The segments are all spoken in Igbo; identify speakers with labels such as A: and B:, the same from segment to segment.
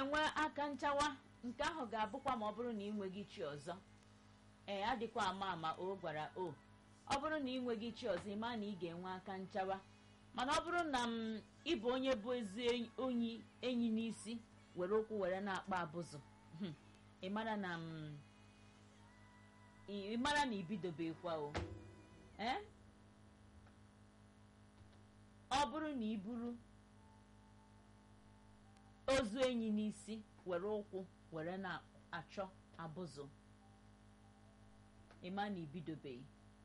A: ga-enwe aka nchawa nke ahụ ga-abụkwa ma ọ bụrụ na ị nweghị chi ọzọ ee adịkwa ama ama o gwara o ọ bụrụ na ị nweghị chi ọzọ ị ma na ị ga-enwe aka nchawa mana ọ bụrụ na m ịbụ onye bụ ezi onyi enyi n'isi were ụkwụ were na-akpa abụzụ hmm, ị mara na m ị mara na ibidobekwa o ee ọ bụrụ na ị buru ozu enyi n'isi were ụkwụ were na-achọ abụzụ ịma na ibidobeghị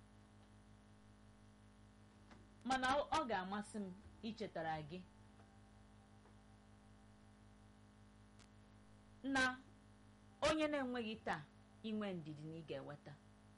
A: mana ọ ga-amasị m ichetara gị na onye na-enweghị taa inwe ndidi na ị ga-eweta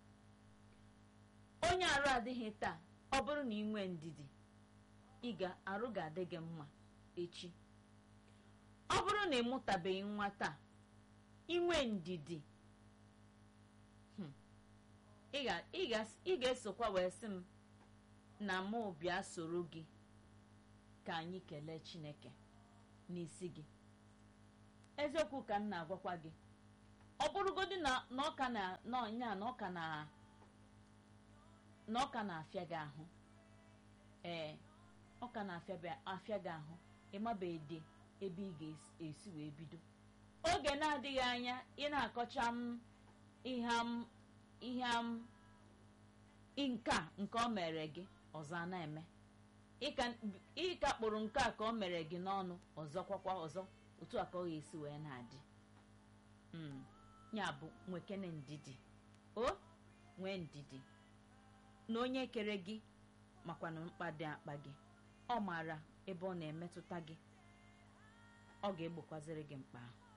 A: onye arụ adịghị taa ọ bụrụ na ị nwee ndidi ị ga-arụ ga-adị gị mma echi ọ bụrụ na ị mụtabeghị nwa taa inwe ndidi hmm, ị ga- ị ga- ị ga-esokwa wee sị m na mụ bịa soro gị ka anyị kelee chineke n'isi gị eziokwu ka m na-agwakwa gị ọ bụrụgodị na na ọka na n'ọnya na ọka na na ọka na-afịa gị ahụ ee ọka na-afịa bịa- afịa gị ahụ ịmabeghị ebe ị ga-esi wee bido oge na-adịghị anya ị na-akọcha m ihe m ihe m nke a nke o mere gị ọzọ a na-eme ịka- ịka kpụrụ nke a ka o mere gị n'ọnụ ọzọ kwakwa ọzọ otu a ka ọ ga-esi wee na-adị Mm, ya bụ nwekene ndidi o nwee ndidi na onye kere gị makwa na mkpa dị akpa gị ọ maara ebe ọ na-emetụta gị ọ ga-egbokwaziri gị mkpa ahụ